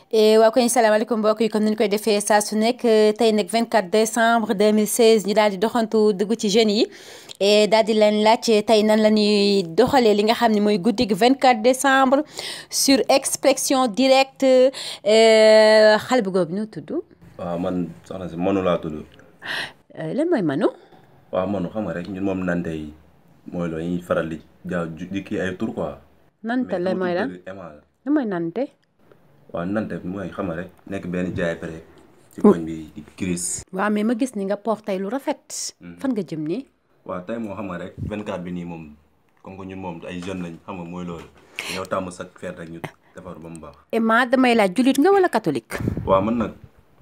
waaw koñ salaamaaleykum mbokk yi comme ni ñu koy defee saa su nekk tey nag 24 décembre 2016 ñu daal di doxantu dugg ci jeunes yi et daal di leen laaj tey nan la ñuy doxalee li nga xam ne mooy guddi gi 24 décembre sur expression directe xale bu góor bi nu tudd. waaw man soxna si Manu laa tudd. lan mooy Manu. waaw Manu xam nga rek ñun moom nante yi mooy loolu ñuy faral di jaaw di kii ay tur quoi. nante la mooy lan lan mooy nante. waaw nante mooy xam nga rek nekk benn jaay pare ci koñ bi di crise waaw mais ma gis ni nga portay lu rafet. fan nga jëm nii. waaw tey moo xam nga rek 24 bi nii moom comme que ñun moom ay jeunes lañ xam nga mooy loolu ñëw tàmm sa feet rek ñu defar ba mu baax. Emma damay laaj jullit nga wala catholique. waaw man nag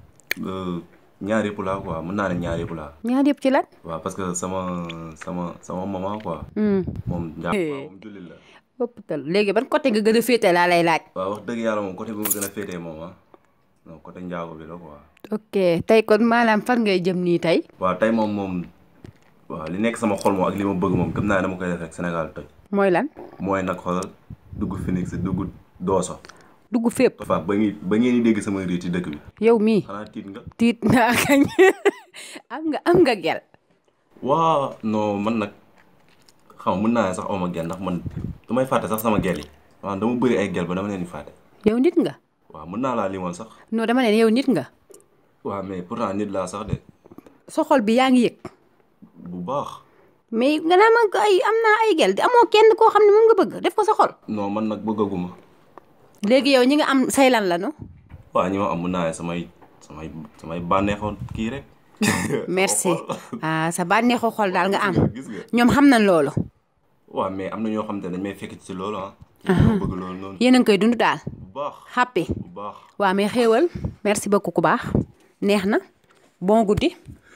ñaar yëpp laa quoi mën naa ne ñaar yëpp laa. ñaar yëpp ci lan. waaw parce que sama sama sama maman quoi. moom njaa moom jullit la. ëpptal léegi ban côté nga gën a féete laa lay laaj. waaw wax dëgg yàlla moom côté bu ma gën a féetee moom ah non côté njaago bi la quoi. ok tey kon maanaam fan ngay jëm nii tey. waaw tey moom moom waaw li nekk sama xol moom ak li ma bëgg moom gëm naa ne dama koy def rek Sénégal toj. mooy lan. mooy nag xoolal dugg Phoenix dugg Dooso. dugg fépp. Fafa ba ngi ba ngeen di dégg sama riit ci dëkk bi. yow mii xanaa tiit nga. tiit naa kañ am nga am nga gel. waa non man nag xam mën naa ne sax awma gel ndax man damay fàtte sax sama gel yi. waaw dama bëri ay gel ba dama leen di fàtte. yow nit nga. waaw mën naa laa limoon sax. non dama ne yow nit nga. waaw mais pourtant nit laa sax de. sa xol bi yaa ngi yëg. bu baax. mais nga naa ma ay am naa ay gel amoo kenn koo xam ne moom nga bëgg def ko sa xol. non man nag bëggaguma. léegi yow ñi nga am say lan la no waaw ñi ma am mën naa ne samay samay samay bànneexoon kii rek. merci ah sa bànneexu xol daal nga am. gis nga. ñoom xam nañ loolu. waaw mais am na ñoo xam te dañ may fekk ci loolu ah. ñoo bëgg loolu noonu. yéen a ngi koy dund daal. bu baax happy. bu baax. waaw mais xéewal merci beaucoup ku baax neex na bon guddi.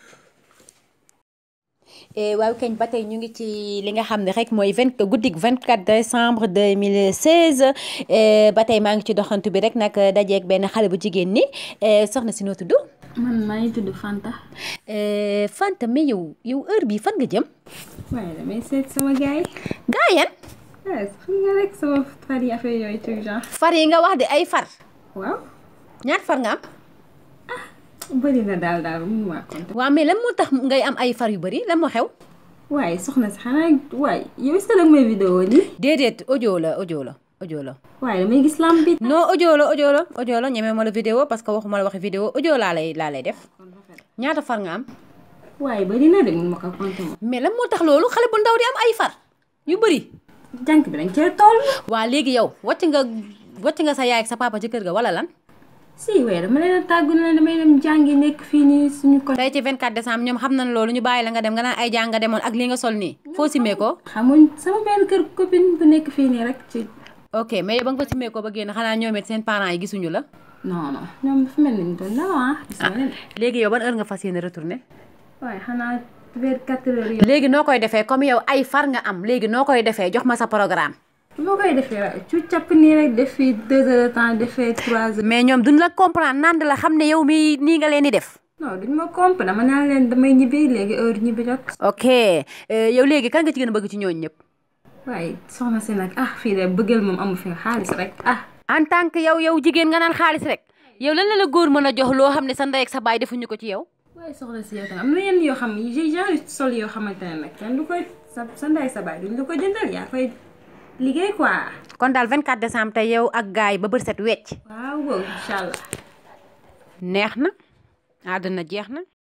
waaw kañ ba tey ñu ngi ci li nga xam ne rek mooy vingt guddik 24 décembre 2016 ba tey maa ngi ci doxantu bi rek nag dajeeg benn xale bu jigéen ni soxna si noo tudd. man maa ngi tudd Fanta. Fanta mais yow yow heure bii fan nga jëm. waaye damay seet sama gars yi. gaa yan. ah xam nga rek sama far yi affaire yooyu truc genre. far yi nga wax de ay far. waaw. ñaat far nga am. bëri na daal daal mu maa compter. waaw mais lan moo tax ngay am ay far yu bëri lan moo xew. waaye soxna si xanaa waaye yow est-ce que danga may vidéo nii. déedéet audio la audio la audio la. waaye damay gis lamb bi. non audio la audio la audio la ñeme ma la vidéo parce que waxuma la waxi vidéo audio laa lay laa lay def ñaata far nga am. waaye bëri na de mun ma ko compter moom. mais lan moo tax loolu xale bu ndaw di am ay far yu bëri. jànk bi dañ cee toll. waa léegi yow wàcc nga wàcc nga sa yaay ak sa papa ci kër ga wala lan. si waaye dama leen a tàggu ne damay dem jàngi nekk fii nii suñu ko. tey ci 24 décembre ñoom xam nañ loolu ñu bàyyi la nga dem nga naan ay jàng nga demoon ak li nga sol nii foo simee ko. xamuñ sama benn kër copine bu nekk fii nii rek ci. ok mais yow ba nga ko simee ko ba génn xanaa ñoom it seen parents yi gisuñu la. non non ñoom dafa mel ni ñu doon nelaw ah. gis nga leen. léegi yow ban heure nga fas yéene retourné. waaye xanaa vers quatre heures yi. léegi noo koy defee comme yow ay far nga am léegi noo koy defee jox ma sa programme. moo koy defee rek cu capp nii rek def fii deux heures de temps def fii trois heures. mais ñoom duñ la comprendre nand la xam ne yow mi nii nga leen di def. non duñ ma comp dama naa leen damay ñibbi léegi heure ñibbi jot. ok yow léegi kan nga ci gën a bëgg ci ñooñu ñëpp. waaye soxna si nag ah fii de bëggal moom amu fi xaalis rek ah. en tant que yow yow jigéen nga naan xaalis rek yow lan la la góor mën a jox loo xam ne sa ndey ak sa baay defuñu ko ci yow. waaye soxna si yow tamit am na yenn yoo xam ne genre sol yoo xamante ne nag kenn du koy sa sa ndey sa baay duñ la ko jëndal yaa koy liggéey quoi. kon daal 24 décembre tey yow ak gaay yi ba bër set wecc. waaw waaw incha allah. neex na àdduna jeex na.